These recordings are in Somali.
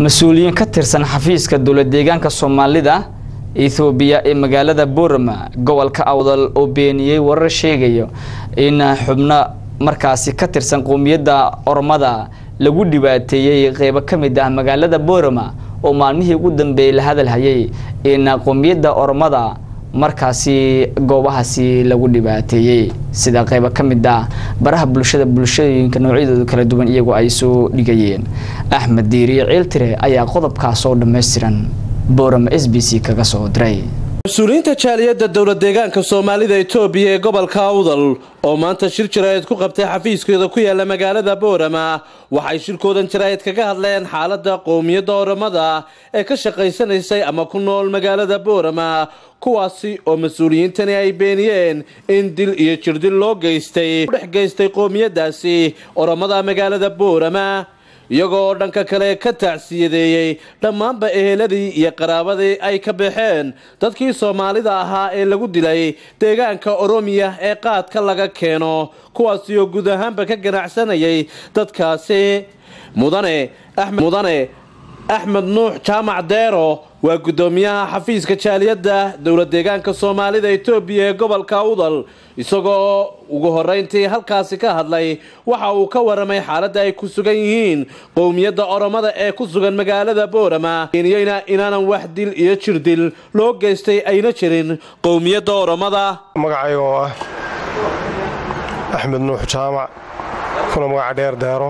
mas-uuliyiin ka tirsan xafiiska dowlad deegaanka soomaalida ethoobiya ee magaalada boorama gobolka awdal oo beeniyey warar sheegayo in xubno markaasi ka tirsan qowmiyadda ormada lagu dhibaateeyey qeybo ka mid ah magaalada boorama oo maalmihii ugu dambeeyey la hadal hayay in qowmiyadda ormada markaasi goobahaasi lagu dhibaateeyey sida qeybo ka mid ah baraha bulshada bulshooyinka noocyadooda kala duwan iyagoo ay soo dhigayeen axmed diiriye ciiltire ayaa qodobkaas oo dhammaystiran boorama s b c kaga soo diray mas-uuliyiinta jaaliyadda dowlad deegaanka soomaalida etoobiya ee gobolka awdal oo maanta shir jaraa'id ku qabtay xafiiskeeda ku yaala magaalada boorama waxay shirkoodan jaraa'id kaga hadleen xaaladda qowmiyadda oramada ee ka shaqaysanaysay ama ku nool magaalada boorama kuwaasi oo mas-uuliyiintani ay beeniyeen in dil iyo jirdil loo geystay dhex geystay qowmiyadaasi oramada magaalada boorama iyagoo oo dhanka kale ka tacsiyadeeyey dhammaanba eheladii iyo qaraabadii ay ka baxeen dadkii soomaalida ahaa ee lagu dilay deegaanka oromiya ee qaadka laga keeno kuwaasi oo guud ahaanba ka ganacsanayay dadkaasi mudane mudane axmed nuux jaamac deero waa guddoomiyaha xafiiska jaaliyadda dowlad deegaanka soomaalida etoobiya ee gobolka awdal isagoo ugu horeyntii halkaasi ka hadlay waxa uu ka waramay xaaladda ay ku sugan yihiin qowmiyadda oromada ee ku sugan magaalada boorama keeniyeyna inaanan wax dil iyo jirdil loo geystay ayna jirin qowmiyadda oromada magacayga oo ah axmed nuux jaamac kuna magaca dheer deero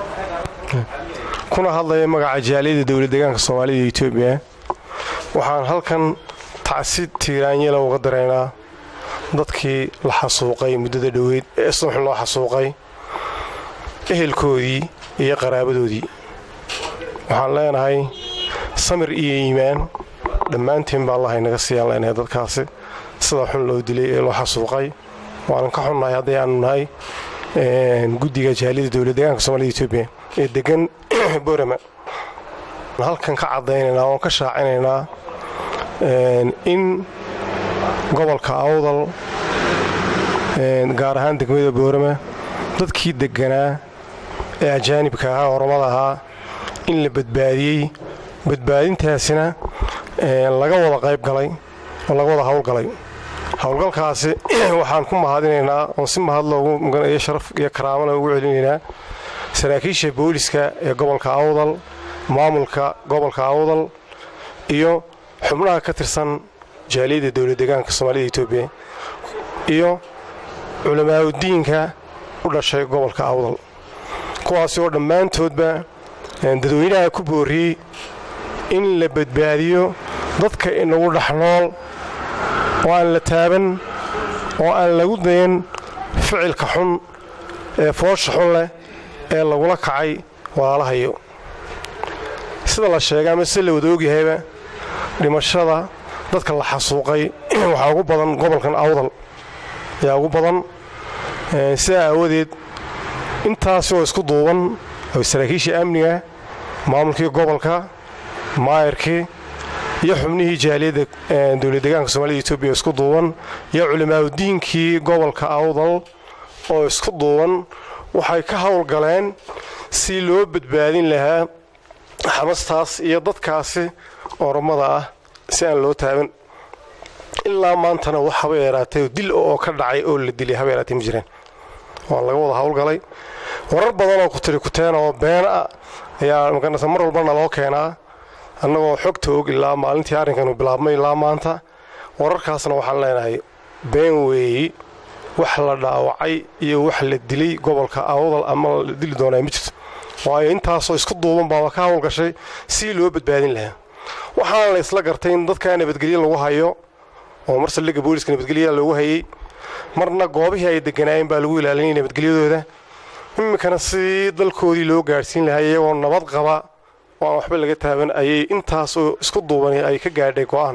kuna hadlaya magaca jaaliyadda dowlad deegaanka soomaalida etoobiya waxaan halkan tacsi tiiraanyela uga daraynaa dadkii la xasuuqay muddada dhoweyd ee subaxin loo xasuuqay ehelkoodii iyo qaraabadoodii waxaan leenahay samir iyo iimaan dhammaantiin baa allahay naga siiyaan leenahay dadkaasi sida xun loo dilay ee loo xasuuqay waanan ka xunnahay hadday aanu nahay guddiga jaaliyadda dowlad deegaanka soomaalida etoobiya ee degan borama halkan ka caddaynaynaa oon ka shaacinaynaa in gobolka awdal gaar ahaan degmada boorama dadkii degganaa ee ajaanibka ahaa oromada ahaa in la badbaadiyey badbaadintaasina laga wada qayb galay oo laga wada howlgalay howlgalkaasi waxaan ku mahadinaynaa oon si mahad loogu muganayo sharaf iyo karaamana ugu celinaynaa saraakiisha booliska ee gobolka awdal maamulka gobolka awdal iyo xubnaha ka tirsan jaaliyadda dowlad deegaanka soomaalida etoobiya iyo culamaauddiinka u dhashay gobolka awdal kuwaasi oo dhammaantoodba dadweynaha ku booriyey in la badbaadiyo dadka inagu dhex nool oo aan la taaban oo aan lagu dayan ficilka xun ee foosha xun leh ee lagula kacay walaalahayo sida la sheegay ama sida la wada ogyahayba dhimashada dadka la xasuuqay waxaa ugu badan gobolkan awdal ayaa ugu badan sidaa aawadeed intaasi oo isku duuban oo saraakiisha amniga maamulkii gobolka maayarkii iyo xubnihii jaaliyadda dowlad deegaanka soomaalida etoobiya isku duuban iyo culimaauddiinkii gobolka awdal oo isku duuban waxay ka howlgaleen si loo badbaadin lahaa xamastaas iyo dadkaasi oromada ah si aan loo taaban ilaa maantana wax haba yaraatay dil oo ka dhacay oo la dilay haba yaraatay ma jireen waa laga wada howlgalay warar badan oo ku tiri kuteen oo been ah ayaa maganaysa mar walbana loo keenaa annagoo xogta og ilaa maalintii arrinkanu bilaabmay ilaa maanta wararkaasna waxaan leenahay been weeyi wax la dhaawacay iyo wax la dilay gobolka awdal ama la dili doonaa ma jirto waayo intaasoo isku duuban baaba ka howlgashay si loo badbaadin lahaa waxaana la isla gartay in dadkaa nabadgelyo lagu hayo oo mar saldhigga booliska nabadgelyaa loogu hayey marna goobihii ay deganaayeen baa lagu ilaalinayay nabadgelyadooda iminkana si dalkoodii loo gaadhsiin lahaa iyagoo nabad qaba oo aan waxba laga taaban ayay intaasoo isku duuban ay ka gaadhay go'aan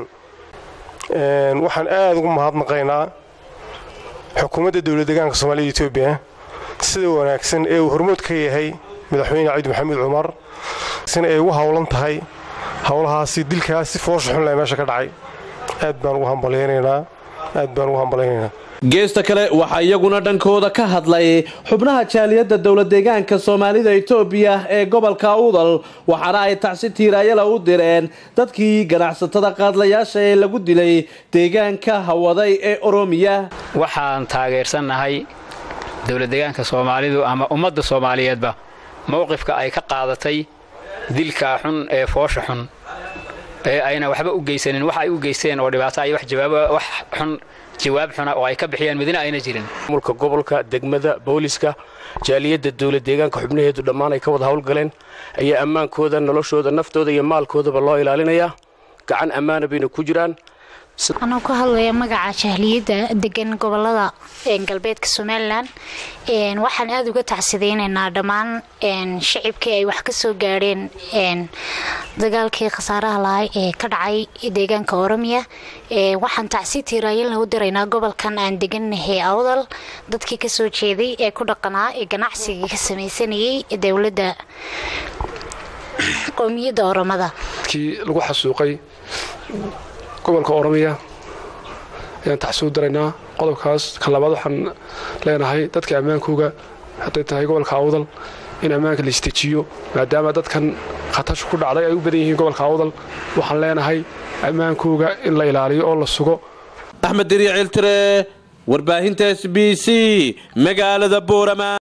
waxaan aada ugu mahadnaqaynaa xukuumadda dowlad deegaanka soomaalida etoobiya sida wanaagsan ee uu hormood ka yahay madaxweyne cabdi maxamed cumar sina ay ugu howlan tahay howlahaasi dilkaas si foosha xun leh meesha ka dhacay aad baan ugu hambalyaynaynaa aad baan ugu hambalaynaynaa geesta kale waxaa iyaguna dhankooda ka hadlay xubnaha jaaliyadda dowladdeegaanka soomaalida etoobiya ee gobolka awdal waxaana ay tacsi tiiraayala u direen dadkii ganacsatada qaadlayaasha ee lagu dilay deegaanka hawaday ee oromiya waxaan taageersannahay dowladdeegaanka soomaalidu ama ummadda soomaaliyeedba mowqifka ay ka qaadatay dilka xun ee foosha xun ee ayna waxba u geysanin wax ay u geysteen oo dhibaato ay wax xun jawaab xuna oo ay ka bixiyaan midna ayna jirin mulka gobolka degmada booliska jaaliyadda dowlad deegaanka xubnaheedu dhammaan ay ka wada howlgaleen ayaa ammaankooda noloshooda naftooda iyo maalkoodaba loo ilaalinayaa gacan ammaana bayna ku jiraan anoo ku hadlaya magaca jahliyadda degan gobolada galbeedka somalilan waxaan aada uga tacsideynaynaa dhammaan shicibkii ay wax ka soo gaadheen dagaalkii khasaaraha lahay ee ka dhacay deegaanka oromiya waxaan tacsi tiiraayalna u diraynaa gobolkan aan deganahay awdal dadkii kasoo jeeday ee ku dhaqanaa ee ganacsiga ka sameysanayay dowladda qowmiyadda oromada kii lagu xasuuqay gobolka oromiya ayaan taxsuu daraynaa qodobkaas ka labaad waxaan leenahay dadka ammaankooga hadday tahay gobolka awdal in ammaanka la istejiyo maadaama dadkan khatashu ku dhacday ay u badan yihiin gobolka awdal waxaan leenahay ammaankooga in la ilaaliyo oo la sugo axmed diriiciltire warbaahinta s b c magaalada boorama